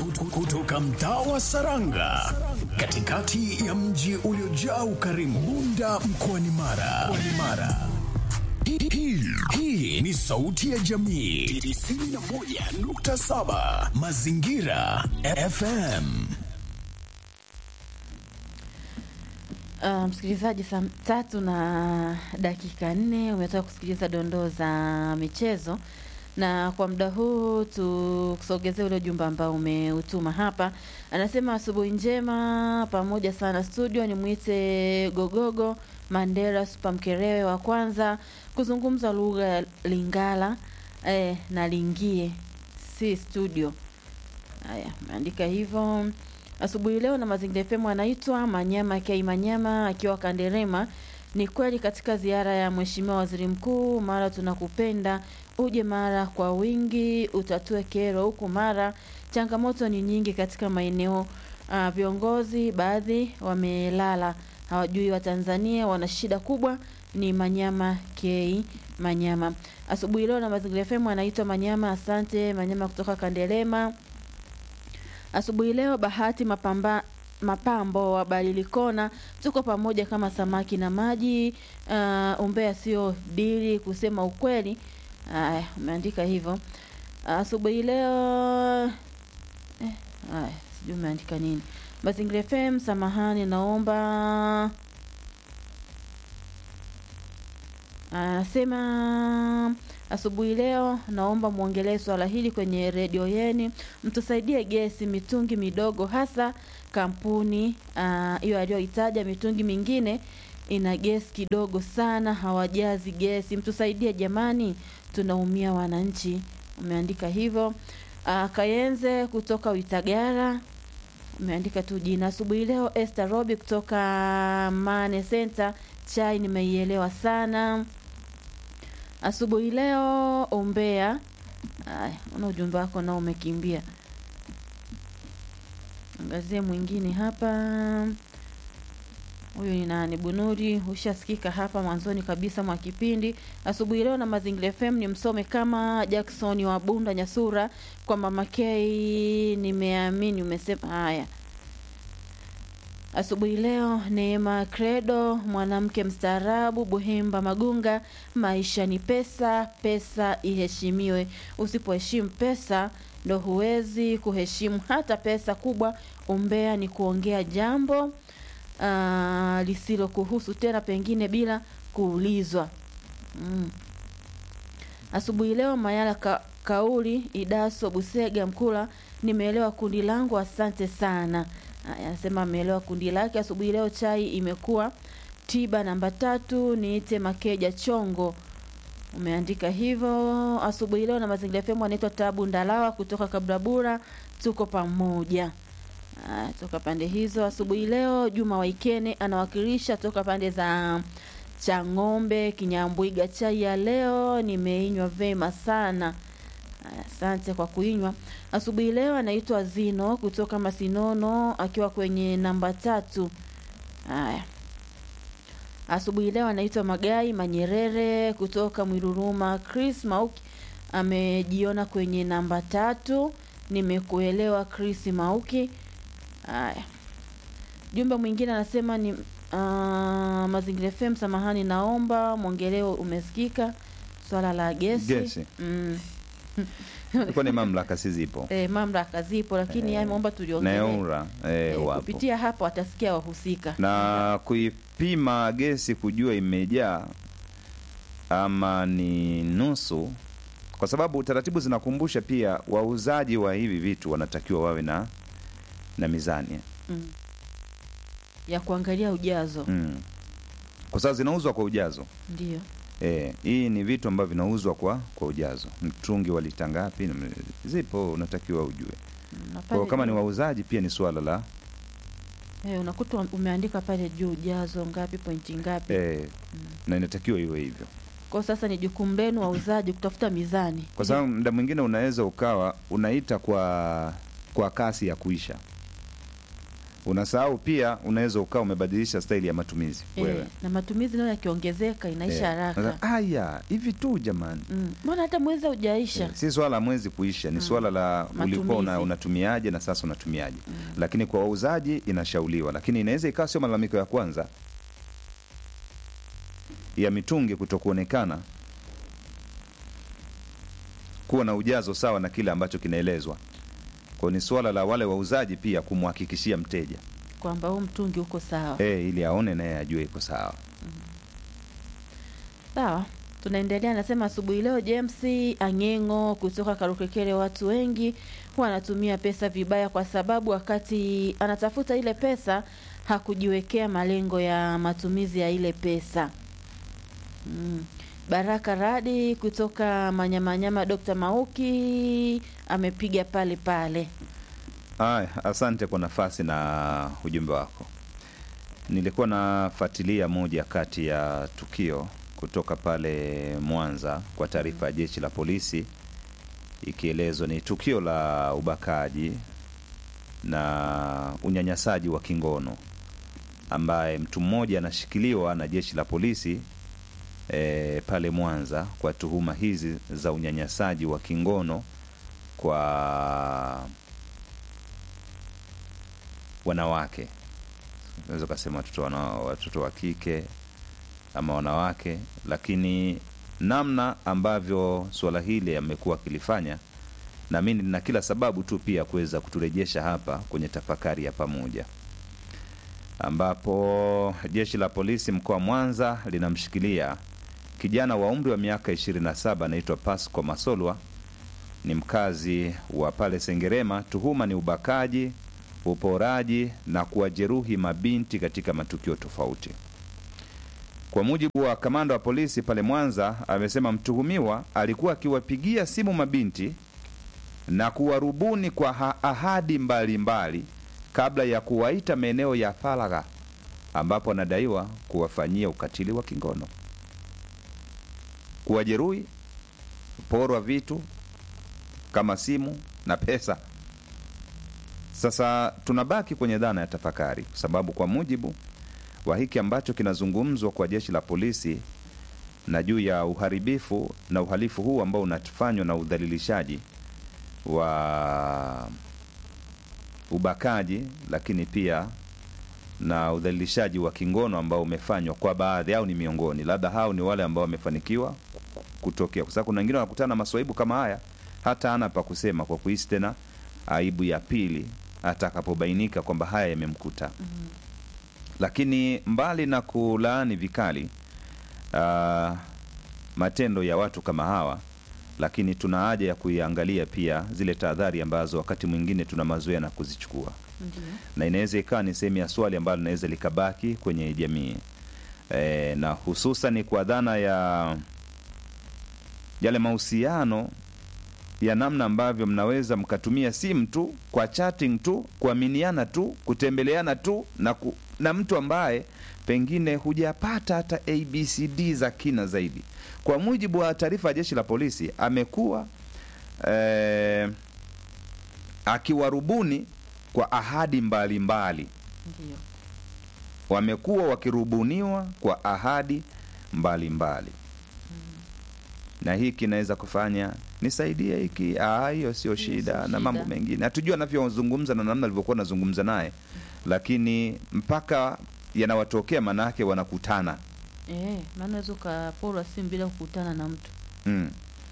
Kut- kutoka mtaa wa Saranga katikati ya mji uliojaa ukarimu Bunda mkoani Mara. Mkoani Mara. Hii- hii- Hii ni sauti ya jamii 91.7 Mazingira FM. Uh, msikilizaji, saa tatu na dakika nne umetoka kusikiliza dondoo za michezo, na kwa muda huu tukusogezee ule ujumbe ambao umeutuma hapa. Anasema asubuhi njema pamoja sana studio, nimwite Gogogo Mandera Super Mkerewe wa kwanza kuzungumza lugha ya Lingala eh, na lingie si studio. Haya, ameandika hivyo asubuhi leo na Mazingira FM anaitwa Manyama Kei Manyama akiwa Kanderema. Ni kweli katika ziara ya Mheshimiwa Waziri Mkuu, Mara tunakupenda, uje Mara kwa wingi, utatue kero huku Mara. Changamoto ni nyingi katika maeneo uh, viongozi baadhi wamelala, hawajui Watanzania wana shida kubwa. Ni Manyama Kei Manyama asubuhi leo na Mazingira FM anaitwa Manyama. Asante Manyama kutoka Kanderema. Asubuhi leo Bahati mapamba, mapambo wa Balilikona, tuko pamoja kama samaki na maji. Uh, umbea sio dili, kusema ukweli. Aya, umeandika hivyo asubuhi leo eh, aya, sijui umeandika nini. Mazingira FM, samahani, naomba anasema asubuhi leo naomba mwongelee swala hili kwenye redio yeni, mtusaidie gesi mitungi midogo, hasa kampuni ah, hiyo aliyoitaja. Mitungi mingine ina gesi kidogo sana, hawajazi gesi. Mtusaidie jamani, tunaumia wananchi. Umeandika hivyo. Ah, Kayenze kutoka Uitagara umeandika tu jina. Asubuhi leo Esther Robi kutoka Mane Center, chai nimeielewa sana asubuhi leo ombea. Aya, una ujumbe wako nao umekimbia. Angazie mwingine hapa. Huyu ni nani? Bunuri, ushasikika hapa mwanzoni kabisa mwa kipindi. Asubuhi leo na Mazingira FM ni msome kama Jackson wa Bunda Nyasura kwa Mama K, nimeamini umesema haya. Asubuhi leo Neema Credo, mwanamke mstaarabu, Buhemba Magunga. Maisha ni pesa, pesa iheshimiwe. Usipoheshimu pesa ndo huwezi kuheshimu hata pesa kubwa. Umbea ni kuongea jambo ah, lisilokuhusu tena, pengine bila kuulizwa. Mm. Asubuhi leo Mayala ka, kauli Idaso Busega Mkula, nimeelewa kundi langu, asante sana. Aya, Anasema ameelewa kundi lake. Asubuhi leo chai imekuwa tiba namba tatu, niite Makeja Chongo. Umeandika hivyo. Asubuhi leo na Mazingira FM anaitwa Tabu Ndalawa kutoka Kabrabura, tuko pamoja. Aya, toka pande hizo. Asubuhi leo Juma Waikene anawakilisha toka pande za Chang'ombe, Kinyambwiga. Chai ya leo nimeinywa vema sana. Aya, Asante kwa kuinywa asubuhi leo. Anaitwa Zino kutoka Masinono akiwa kwenye namba tatu. Haya, asubuhi leo anaitwa Magai Manyerere kutoka Mwiruruma. Chris Mauki amejiona kwenye namba tatu. Nimekuelewa Chris Mauki. Haya, jumbe mwingine anasema ni uh, Mazingira FM, samahani, naomba mwongeleo umesikika swala la gesi, Gesi. Mm. Ilikuwa ni mamlaka si zipo E, mamlaka zipo lakini Eh, eh, naomba na tuliongelee EWURA eh, Eh, wapo kupitia hapo watasikia wahusika na kuipima gesi kujua imejaa ama ni nusu, kwa sababu taratibu zinakumbusha pia wauzaji wa hivi vitu wanatakiwa wawe na na mizani mm. ya kuangalia ujazo mm. kwa sababu zinauzwa kwa ujazo ndio E, hii ni vitu ambavyo vinauzwa kwa kwa ujazo. Mtungi wa lita ngapi? na- Zipo, unatakiwa ujue. Mm, na Kwa hiyo pale kama ni juu, wauzaji pia ni swala la eh, unakuta umeandika pale juu ujazo ngapi pointi ngapi e, na inatakiwa iwe hivyo, kwa sasa ni jukumu lenu wauzaji kutafuta mizani kwa sababu muda mwingine unaweza ukawa unaita kwa kwa kasi ya kuisha unasahau pia unaweza ukawa umebadilisha staili ya matumizi wewe Eh, na matumizi nayo yakiongezeka inaisha Eh, haraka. unasema, aya hivi tu jamani Mm. Mbona hata mwezi haujaisha? Eh, si swala la mwezi kuisha ni swala la ulikuwa una, Matumizi. unatumiaje na sasa unatumiaje lakini kwa wauzaji inashauriwa lakini inaweza ikawa sio malalamiko ya kwanza ya mitungi kutokuonekana kuwa na ujazo sawa na kile ambacho kinaelezwa kwao ni swala la wale wauzaji pia kumhakikishia mteja Kwamba huu mtungi uko sawa. eh, ili aone naye ajue iko sawa Sawa, tunaendelea. Anasema asubuhi leo James Ang'eng'o kutoka Karukekere, watu wengi huwa anatumia pesa vibaya, kwa sababu wakati anatafuta ile pesa hakujiwekea malengo ya matumizi ya ile pesa. Mm. Baraka Radi kutoka Manyamanyama, Dr. Mauki amepiga pale pale. Aya, asante kwa nafasi na ujumbe wako. Nilikuwa nafuatilia moja kati ya tukio kutoka pale Mwanza kwa taarifa ya jeshi la polisi, ikielezwa ni tukio la ubakaji na unyanyasaji wa kingono ambaye mtu mmoja anashikiliwa na jeshi la polisi e, pale Mwanza kwa tuhuma hizi za unyanyasaji wa kingono kwa wanawake unaweza ukasema watoto wana, watoto wa kike ama wanawake lakini namna ambavyo suala hili amekuwa akilifanya naamini na kila sababu tu pia kuweza kuturejesha hapa kwenye tafakari ya pamoja ambapo jeshi la polisi mkoa wa mwanza linamshikilia kijana wa umri wa miaka 27 anaitwa pasco masolwa ni mkazi wa pale sengerema tuhuma ni ubakaji uporaji na kuwajeruhi mabinti katika matukio tofauti kwa mujibu wa kamanda wa polisi pale mwanza amesema mtuhumiwa alikuwa akiwapigia simu mabinti na kuwarubuni kwa ha- ahadi mbalimbali kabla ya kuwaita maeneo ya faragha ambapo anadaiwa kuwafanyia ukatili wa kingono kuwajeruhi porwa vitu kama simu na pesa sasa tunabaki kwenye dhana ya tafakari kwa sababu kwa mujibu wa hiki ambacho kinazungumzwa kwa jeshi la polisi na juu ya uharibifu na uhalifu huu ambao unafanywa na udhalilishaji wa ubakaji lakini pia na udhalilishaji wa kingono ambao umefanywa kwa baadhi au ni miongoni labda hao ni wale ambao wamefanikiwa kutokea kwa sababu kuna wengine wanakutana na maswaibu kama haya hata ana pa kusema kwa kuhisi tena aibu ya pili atakapobainika kwamba haya yamemkuta mm-hmm. lakini mbali na kulaani vikali uh, matendo ya watu kama hawa lakini tuna haja ya kuiangalia pia zile tahadhari ambazo wakati mwingine tuna mazoea na kuzichukua Ndio. na inaweza ikawa ni sehemu ya swali ambalo linaweza likabaki kwenye jamii e, na hususan kwa dhana ya yale mahusiano ya namna ambavyo mnaweza mkatumia simu tu kwa chatting tu kuaminiana tu kutembeleana tu na, ku, na mtu ambaye pengine hujapata hata abcd za kina zaidi kwa mujibu wa taarifa ya jeshi la polisi amekuwa eh, akiwarubuni kwa ahadi mbalimbali Ndio. wamekuwa wakirubuniwa kwa ahadi mbalimbali na hii kinaweza kufanya nisaidie hiki ah, hiyo sio shida sio na shida. mambo mengine hatujua anavyozungumza na namna alivyokuwa anazungumza naye lakini mpaka yanawatokea manake wanakutana Eh, maana unaweza ukaporwa simu bila kukutana na mtu. mm.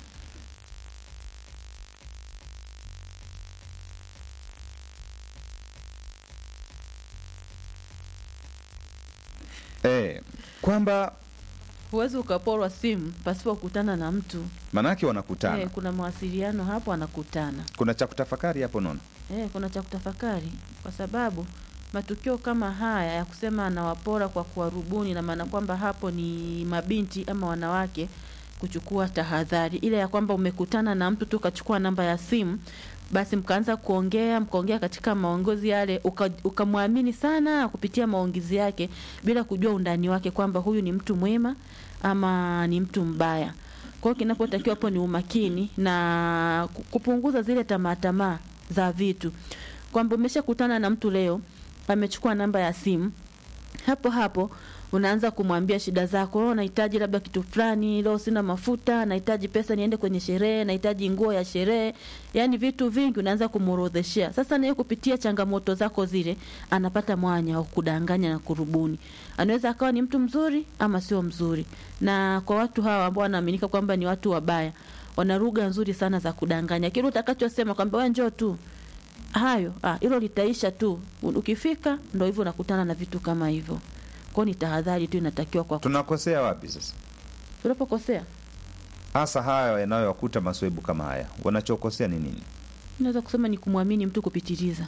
Eh, kwamba Huwezi ukaporwa simu pasipo kukutana na mtu. manake wanakutana Eh, kuna mawasiliano hapo, anakutana. kuna cha kutafakari hapo nono Eh, kuna cha kutafakari kwa sababu matukio kama haya ya kusema anawapora kwa kuwarubuni, na maana kwamba hapo ni mabinti ama wanawake kuchukua tahadhari ile ya kwamba umekutana na mtu tu ukachukua namba ya simu basi mkaanza kuongea mkaongea katika maongozi yale uka- ukamwamini sana kupitia maongezi yake bila kujua undani wake kwamba huyu ni mtu mwema ama ni mtu mbaya kwa hiyo kinapotakiwa hapo ni umakini na ku- kupunguza zile tamaa tamaa za vitu kwamba umeshakutana na mtu leo amechukua namba ya simu hapo hapo unaanza kumwambia shida zako oh, nahitaji labda kitu fulani leo sina mafuta nahitaji pesa niende kwenye sherehe nahitaji nguo ya sherehe yaani vitu vingi unaanza kumuorodheshea sasa naye kupitia changamoto zako zile anapata mwanya wa kudanganya na kurubuni anaweza akawa ni mtu mzuri ama sio mzuri na kwa watu hawa ambao wanaaminika kwamba ni watu wabaya wana lugha nzuri sana za kudanganya kile utakachosema kwamba wewe njoo tu hayo ah, hilo litaisha tu ukifika ndo hivyo unakutana na vitu kama hivyo kwao ni tahadhari tu inatakiwa kwa tunakosea wapi sasa tunapokosea hasa haya yanayowakuta maswebu kama haya wanachokosea ni nini naweza kusema ni kumwamini mtu kupitiliza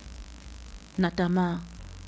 na tamaa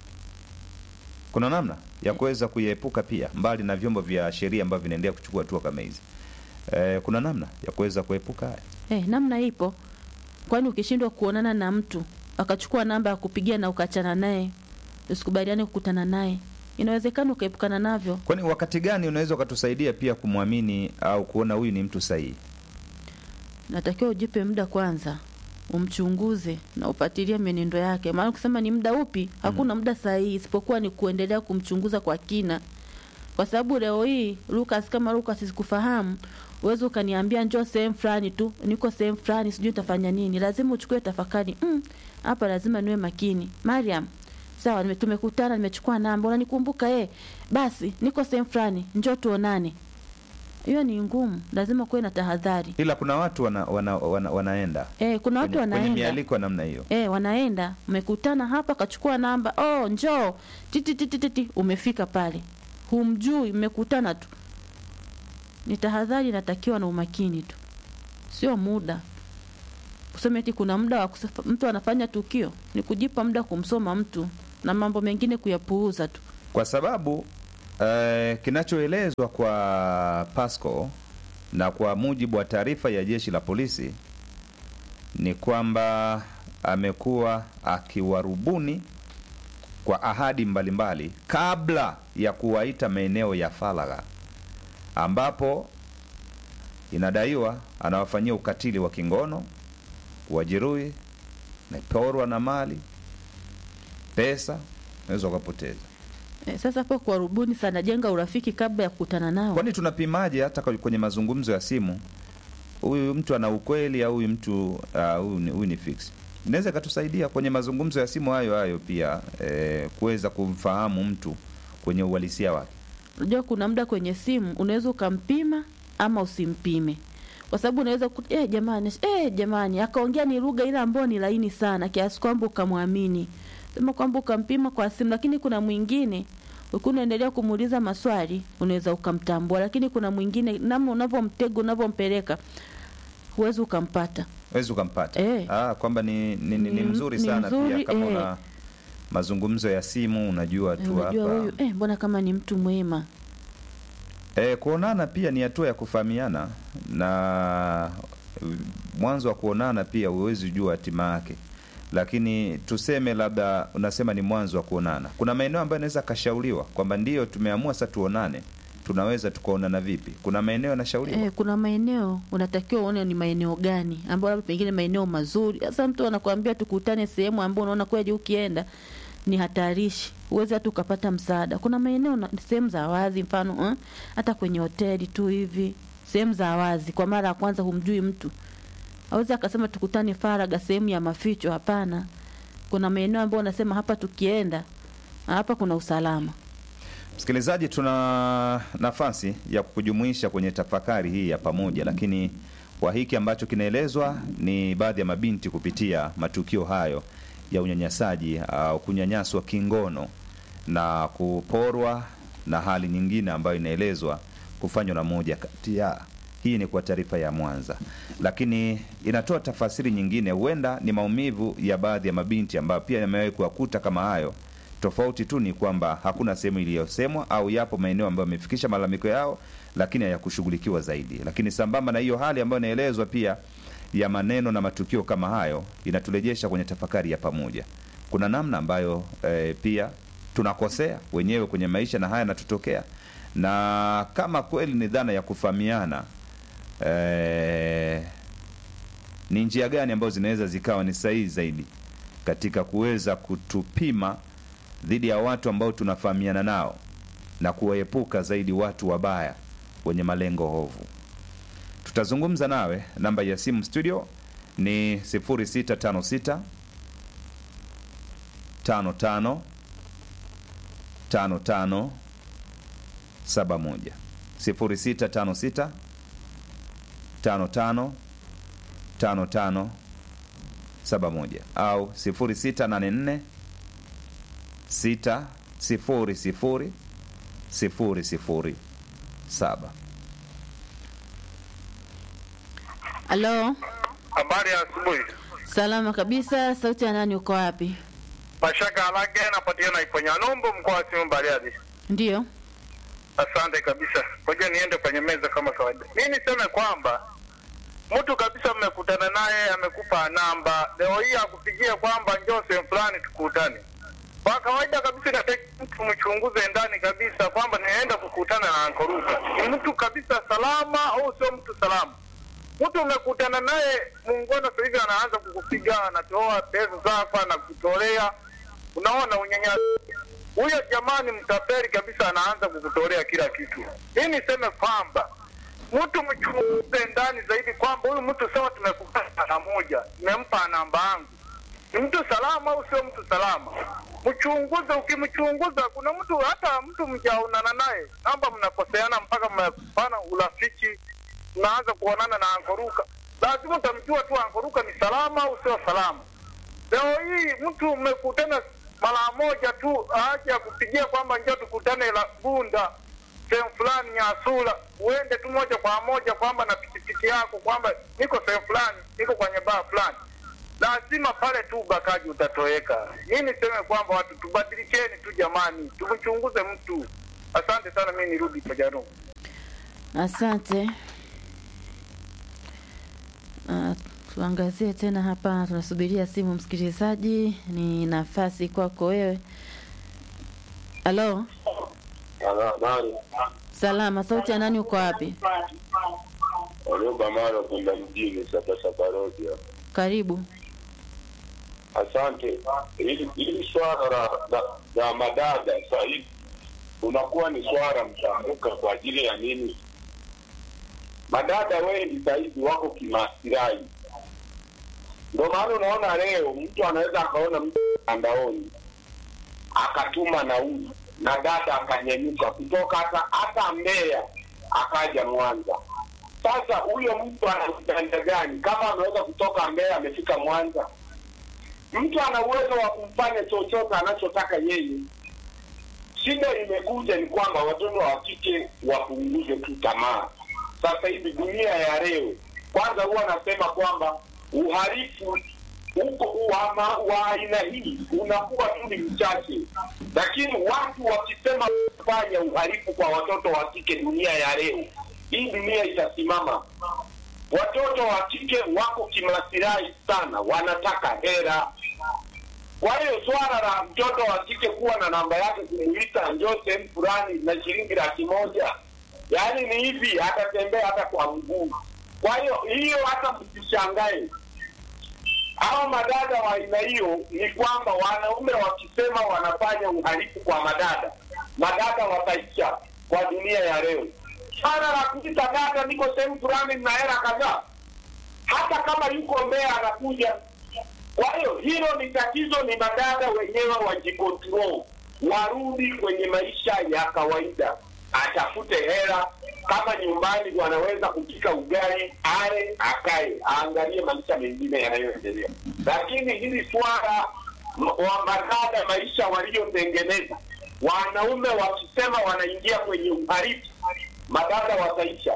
kuna namna ya kuweza kuiepuka pia mbali na vyombo vya sheria ambavyo vinaendelea kuchukua hatua kama hizi e, kuna namna ya kuweza kuepuka haya eh, namna ipo kwani ukishindwa kuonana na mtu akachukua namba ya kupigia na ukachana naye usikubaliane kukutana naye inawezekana ukaepukana navyo kwani wakati gani unaweza ukatusaidia pia kumwamini au kuona huyu ni mtu sahihi natakiwa ujipe muda kwanza umchunguze na ufuatilie mienendo yake maana kusema ni muda upi hakuna muda sahihi isipokuwa ni kuendelea kumchunguza kwa kina kwa sababu leo hii Lucas kama Lucas sikufahamu uwezi ukaniambia njoo sehemu fulani tu niko sehemu fulani sijui nitafanya nini lazima uchukue tafakari mm, hapa lazima niwe makini Mariam sawa nime- tumekutana nimechukua namba unanikumbuka eh basi niko sehemu fulani njoo tuonane hiyo ni ngumu lazima kuwe na tahadhari ila kuna watu wana, wana, wana, wanaenda eh kuna watu kwenye, kwenye wanaenda mialiko ya namna hiyo Eh, wanaenda mmekutana hapa, kachukua namba, oh, njoo titi titi titi, umefika pale, humjui, mmekutana tu. Ni tahadhari inatakiwa na umakini tu, sio muda kusema eti kuna muda wa kusafa- mtu anafanya tukio, ni kujipa muda kumsoma mtu na mambo mengine kuyapuuza tu. kwa sababu eh, kinachoelezwa kwa Pasco na kwa mujibu wa taarifa ya jeshi la polisi ni kwamba amekuwa akiwarubuni kwa ahadi mbalimbali mbali, kabla ya kuwaita maeneo ya faragha ambapo inadaiwa anawafanyia ukatili wa kingono, kuwajeruhi, meporwa na mali, pesa, unaweza ukapoteza. Eh, sasa hapo kwa rubuni sana, jenga urafiki kabla ya kukutana nao. Kwani tunapimaje hata kwa- kwenye mazungumzo ya simu, huyu mtu ana ukweli au huyu mtu ah, huyu ni, huyu ni fix? Inaweza ikatusaidia kwenye mazungumzo ya simu hayo hayo pia eh, kuweza kumfahamu mtu kwenye uhalisia wake. Unajua kuna muda kwenye simu unaweza ukampima ama usimpime, kwa sababu unaweza ku eh, jamani eh, jamani akaongea ni lugha ile ambayo ni laini sana kiasi kwamba ukamwamini, sema kwamba ukampima kwa simu, lakini kuna mwingine ukiwa unaendelea kumuuliza maswali unaweza ukamtambua, lakini kuna mwingine namna unavyomtega unavyompeleka huwezi ukampata. Wezi ukampata Eh. ah, kwamba ni, ni, ni, ni Ni- mzuri ni sana mzuri, pia kama eh. una mazungumzo ya simu unajua tu Unajua hapa huyu eh, mbona kama ni mtu mwema E, kuonana pia ni hatua ya kufahamiana na uh, mwanzo wa kuonana pia huwezi jua hatima yake, lakini tuseme labda unasema ni mwanzo wa kuonana, kuna maeneo ambayo yanaweza kashauriwa kwamba ndiyo tumeamua sasa tuonane, tunaweza tukaonana vipi? Kuna maeneo yanashauriwa Eh, kuna maeneo unatakiwa uone ni maeneo gani ambayo labda pengine maeneo mazuri. Sasa mtu anakuambia tukutane sehemu ambayo unaona kweli ukienda ni hatarishi, huwezi hata ukapata msaada. Kuna maeneo na- sehemu za wazi, mfano eh, hata kwenye hoteli tu hivi, sehemu za wazi, kwa mara ya kwanza humjui mtu, awezi akasema tukutane faraga, sehemu ya maficho. Hapana, kuna maeneo ambayo unasema hapa tukienda hapa kuna usalama. Msikilizaji, tuna nafasi ya kukujumuisha kwenye tafakari hii ya pamoja, lakini kwa hiki ambacho kinaelezwa ni baadhi ya mabinti kupitia matukio hayo ya unyanyasaji au kunyanyaswa kingono na kuporwa na hali nyingine ambayo inaelezwa kufanywa na moja kati ya hii ni kwa taarifa ya Mwanza, lakini inatoa tafasiri nyingine, huenda ni maumivu ya baadhi ya mabinti ambayo pia yamewahi kuwakuta kama hayo. Tofauti tu ni kwamba hakuna sehemu iliyosemwa au yapo maeneo ambayo yamefikisha malalamiko yao, lakini hayakushughulikiwa zaidi. Lakini sambamba na hiyo hali ambayo inaelezwa pia ya maneno na matukio kama hayo, inaturejesha kwenye tafakari ya pamoja. Kuna namna ambayo eh, pia tunakosea wenyewe kwenye maisha na haya yanatutokea, na kama kweli ni dhana ya kufahamiana eh, ni njia gani ambazo zinaweza zikawa ni sahihi zaidi katika kuweza kutupima dhidi ya watu ambao tunafahamiana nao na kuwaepuka zaidi watu wabaya wenye malengo hovu. Tutazungumza nawe, namba ya simu studio ni 0656 55 55 71 0656 55 55 71 au 0684 6 0 0 sifuri sifuri saba. Halo, Habari ya asubuhi. salama kabisa. Sauti ya nani? Uko wapi? Mashaka Alage napatikana Iponyalombo, mkoa wa Simiyu Bariadi. Ndiyo, Asante kabisa. Ngoja niende kwenye meza kama kawaida. Mi niseme kwamba mtu kabisa mmekutana naye amekupa namba, leo hii akupigia kwamba njoo sehemu fulani tukutane. Kwa kawaida kabisa inataki mtu mchunguze ndani kabisa kwamba nienda kukutana na Ankoruka, ni mtu kabisa salama au sio mtu salama? Mtu umekutana naye muungano, sasa hivi anaanza kukupiga, anatoa pesa zako, anakutolea. Unaona unyanyasi huyo jamani, mtapeli kabisa, anaanza kukutolea kila kitu. Mimi niseme kwamba mtu mchunguze ndani zaidi, kwamba huyu mtu sawa, tumekutana mara moja, nimempa namba yangu, ni mtu salama au sio mtu salama? Mchunguze. Ukimchunguza, kuna mtu hata mtu mjaonana naye, namba mnakoseana mpaka mnafana urafiki, mnaanza kuonana na Ankoruka, lazima utamjua tu Ankoruka ni salama au sio salama. Leo hii mtu mmekutana mara moja tu, aje akupigia kwamba njoo tukutane la Bunda sehemu fulani Nyasula, uende tu moja kwa moja kwamba na pikipiki yako kwamba niko sehemu fulani, niko kwenye baa fulani, lazima pale tu ubakaji utatoweka. Mi niseme kwamba watu tubadilikeni tu jamani, tumchunguze mtu. Asante sana, mi nirudi Pajaro. asante. Uh, tuangazie tena hapa, tunasubiria simu msikilizaji, ni nafasi kwako wewe. Halo, Nani? salama. Sauti ya nani? Uko wapi? Walioba mara kwenda mjini Sabasaba Road hapa. Karibu. Asante. Hili hili swala la, la, la madada sasa hivi unakuwa ni swala mtambuka kwa ajili ya nini? Madada wengi sasa hivi wako kimaslahi, ndio maana unaona leo mtu anaweza akaona mtu mtandaoni akatuma nauli na dada akanyanyuka kutoka hata hata Mbeya akaja Mwanza. Sasa huyo mtu ana ujanja gani kama ameweza kutoka Mbeya amefika Mwanza? Mtu ana uwezo wa kumfanya chochote anachotaka yeye. Shida imekuja ni kwamba watoto wa kike wapunguze tu tamaa. Sasa hivi dunia ya leo, kwanza huwa anasema kwamba uhalifu huko wa ma- wa aina hii unakuwa tu ni mchache, lakini watu wakisema kufanya uhalifu kwa watoto wa kike dunia ya leo, hii dunia itasimama. Watoto wa kike wako kimasilahi sana, wanataka hera. Kwa hiyo swala la mtoto wa kike kuwa na namba yake kumuita njoo sehemu fulani na shilingi laki moja, yaani ni hivi, atatembea hata kwa mguu. Kwa hiyo hiyo hata msishangae hao madada wa aina hiyo ni kwamba wanaume wakisema wanafanya uhalifu kwa madada, madada wataisha kwa dunia ya leo. Swala la kuita dada, niko sehemu fulani na hela kadhaa, hata kama yuko Mbeya anakuja. Kwa hiyo hilo ni tatizo, ni madada wenyewe wajikontrol, warudi kwenye maisha ya kawaida, atafute hela. Kama nyumbani wanaweza kupika ugali, ale, akae, aangalie maisha mengine yanayoendelea. Lakini hili swala m- wa madada, maisha waliotengeneza, wanaume wakisema wanaingia kwenye uhalifu, madada wataisha.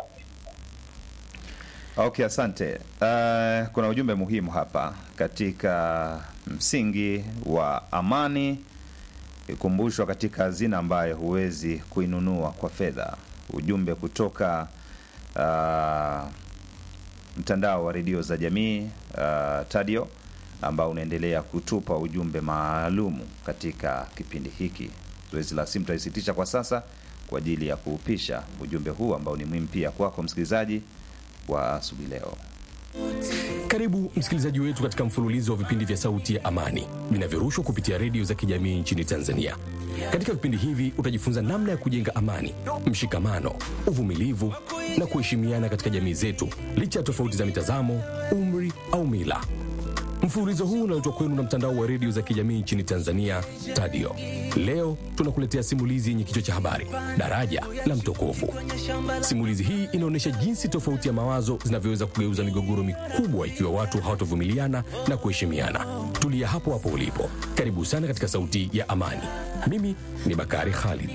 Okay, asante. Uh, kuna ujumbe muhimu hapa katika msingi wa amani, ikumbushwa katika hazina ambayo huwezi kuinunua kwa fedha. Ujumbe kutoka uh, mtandao wa redio za jamii uh, Tadio ambao unaendelea kutupa ujumbe maalumu katika kipindi hiki. Zoezi la simu tutaisitisha kwa sasa kwa ajili ya kuupisha ujumbe huu ambao ni muhimu pia kwako msikilizaji wa asubuhi leo. Karibu msikilizaji wetu katika mfululizo wa vipindi vya Sauti ya Amani vinavyorushwa kupitia redio za kijamii nchini Tanzania. Katika vipindi hivi utajifunza namna ya kujenga amani, mshikamano, uvumilivu na kuheshimiana katika jamii zetu licha ya tofauti za mitazamo, umri au mila. Mfululizo huu unaletwa kwenu na mtandao wa redio za kijamii nchini Tanzania, TADIO. Leo tunakuletea simulizi yenye kichwa cha habari, daraja la mtokofu. Simulizi hii inaonyesha jinsi tofauti ya mawazo zinavyoweza kugeuza migogoro mikubwa ikiwa watu hawatovumiliana na kuheshimiana. Tulia hapo hapo ulipo. Karibu sana katika Sauti ya Amani. Mimi ni Bakari Khalid.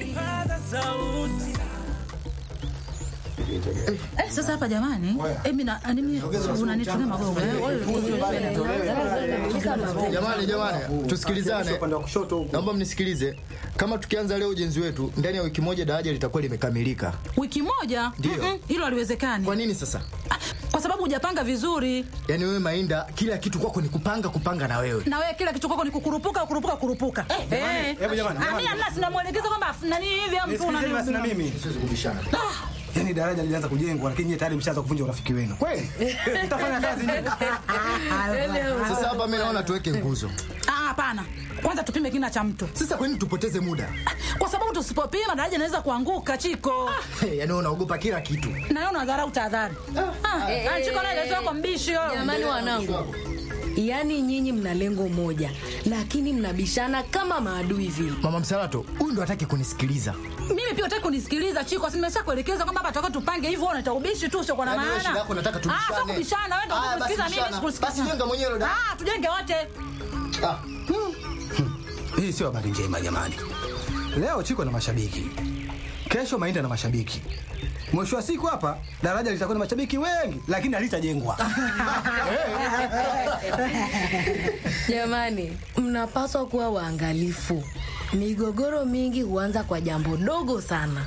Eh, sasa hapa jamani, eh, mimi na mimi unanitumia magogo eh. Jamani, jamani, tusikilizane. Naomba mnisikilize. Kama tukianza leo ujenzi wetu, ndani ya wiki moja daraja litakuwa limekamilika. Wiki moja? Ndio. Mm-mm, Hilo haliwezekani. Kwa nini sasa? Ah, Kwa sababu hujapanga vizuri. Yaani wewe Mainda, kila kitu kwako ni kupanga kupanga na wewe. Na wewe kila kitu kwako ni kukurupuka kukurupuka kukurupuka. Eh. hebu jamani, Ah, jamani. mimi hamna sina mwelekezo kwamba nani hivi au mtu Nisikilizeni basi na mimi. Siwezi kubishana. Yaani daraja lilianza kujengwa lakini nyie tayari mshaanza kuvunja urafiki wenu. Kweli? Mtafanya kazi nyinyi. Sasa hapa mimi naona tuweke nguzo. Ah, hapana. Kwanza tupime kina cha mtu. Sasa kwa nini tupoteze muda? Kwa sababu tusipopima daraja inaweza kuanguka chiko. Hey, yaani wewe unaogopa kila kitu. Na wewe unadharau tahadhari. Ah, eh, ah, chiko naye ndio kwa mbishi yo. Jamani wanangu, yaani nyinyi mna lengo moja, lakini mnabishana kama maadui vile. Mama Msalato, huyu ndo hataki kunisikiliza. Mimi pia utaki kunisikiliza Chiko, si nimesha kuelekeza kwamba hapa tutakuwa tupange hivyo, unaita ubishi tu sio kwa na Yaani wewe maana. shida yako unataka Ah, tubishane. sio kubishana, wewe ndio Aya, basi unanisikiliza mimi bishana. sikusikiliza. Basi jenga mwenyewe dada. Ah, tujenge wote. Ah, Hii sio habari njema jamani. Leo Chiko na mashabiki. Kesho Mainda na mashabiki. Mwisho wa siku hapa daraja litakuwa na mashabiki wengi lakini halitajengwa. Jamani, mnapaswa kuwa waangalifu. Migogoro mingi huanza kwa jambo dogo sana.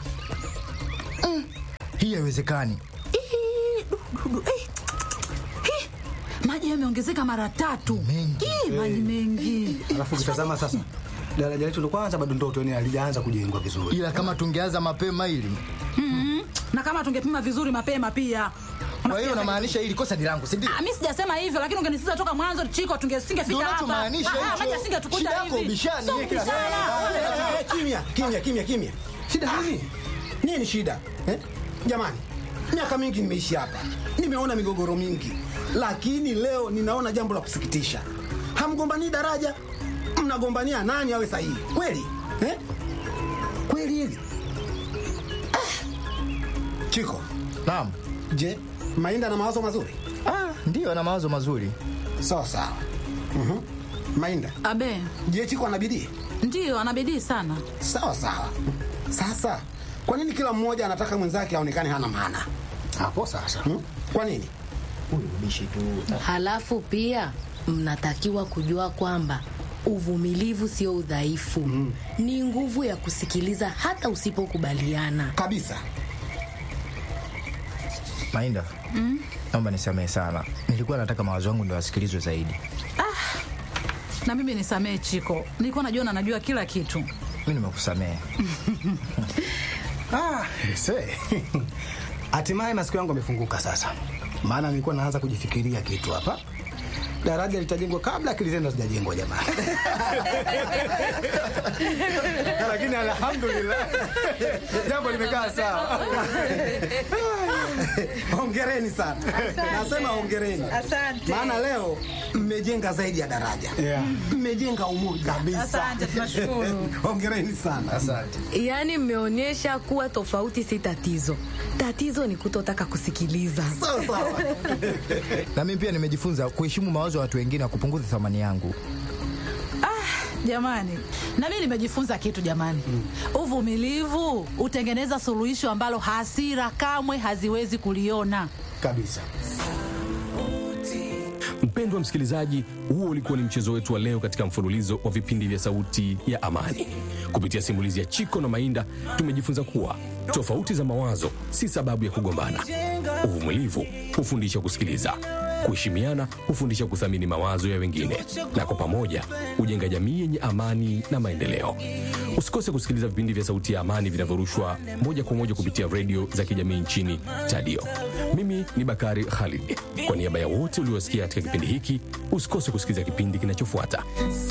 hii haiwezekani. Ih, du, du, du, eh. Hi, Maji yameongezeka mara tatu. Mengi. Ih, maji mengi. Alafu ukitazama sasa daraja letu ndo kwanza bado ndoto yani halijaanza kujengwa vizuri. Ila kama tungeanza mapema hili. Mhm. Na kama tungepima vizuri mapema pia. Kwa hiyo unamaanisha hili kosa ni langu, si ndio? Ah, mimi sijasema hivyo lakini ungenisitiza toka mwanzo Chiko tungesingefika Ndio hapa. unachomaanisha Ah, hicho. Maji asingetukuta Shida hivi. yako ubishani, Sio yeye kila kubishana. Eh, eh, Kimya, kimya, kimya, kimya. Shida nini? Nini shida? Eh? Jamani, miaka mingi nimeishi hapa, nimeona migogoro mingi, lakini leo ninaona jambo la kusikitisha. Hamgombanii daraja, mnagombania nani awe sahihi. Kweli eh? Kweli hili Ah. Chiko, Naam. je, Mainda na mawazo mazuri? Ah, ndio ana mawazo mazuri. Sawa sawa. Mhm. Mainda, Abe, je, Chiko ana bidii? ndio ana bidii sana. Sawa sawa. Sasa kwa nini kila mmoja anataka mwenzake aonekane hana maana? Hapo sasa. Hmm? Kwa nini? Huyu bishi tu. Halafu pia mnatakiwa kujua kwamba uvumilivu sio udhaifu, ni nguvu ya kusikiliza hata usipokubaliana. Kabisa. Mainda. Naomba nisamehe sana. Nilikuwa nataka mawazo yangu ndio yasikilizwe zaidi. Na mimi nisamee Chiko, nilikuwa najua na najua kila kitu. Mimi nimekusamehe. Ah, se. Hatimaye masikio yangu yamefunguka sasa. Maana nilikuwa naanza kujifikiria kitu hapa. Daraja litajengwa kabla akili zenu hazijajengwa jamani. Lakini alhamdulillah. Jambo limekaa sawa. Hongereni sana. Nasema hongereni. Asante. Maana leo mmejenga zaidi ya daraja. Mmejenga umoja kabisa. Asante, tunashukuru. Hongereni sana. Asante. Yaani mmeonyesha kuwa tofauti si tatizo, tatizo ni kutotaka kusikiliza. Sawa sawa. Na mimi pia nimejifunza kuheshimu mawazo ya watu wengine na kupunguza thamani yangu. Jamani, na mimi nimejifunza kitu jamani. Uvumilivu hutengeneza suluhisho ambalo hasira kamwe haziwezi kuliona. Kabisa. Mpendwa msikilizaji, huo ulikuwa ni mchezo wetu wa leo katika mfululizo wa vipindi vya Sauti ya Amani. Kupitia simulizi ya Chiko na Mainda, tumejifunza kuwa tofauti za mawazo si sababu ya kugombana. Uvumilivu hufundisha kusikiliza, kuheshimiana hufundisha kuthamini mawazo ya wengine, na kwa pamoja hujenga jamii yenye amani na maendeleo. Usikose kusikiliza vipindi vya Sauti ya Amani vinavyorushwa moja kwa moja kupitia redio za kijamii nchini Tadio. Mimi ni Bakari Khalid. Kwa niaba ya wote uliosikia katika kipindi hiki, usikose kusikiliza kipindi kinachofuata.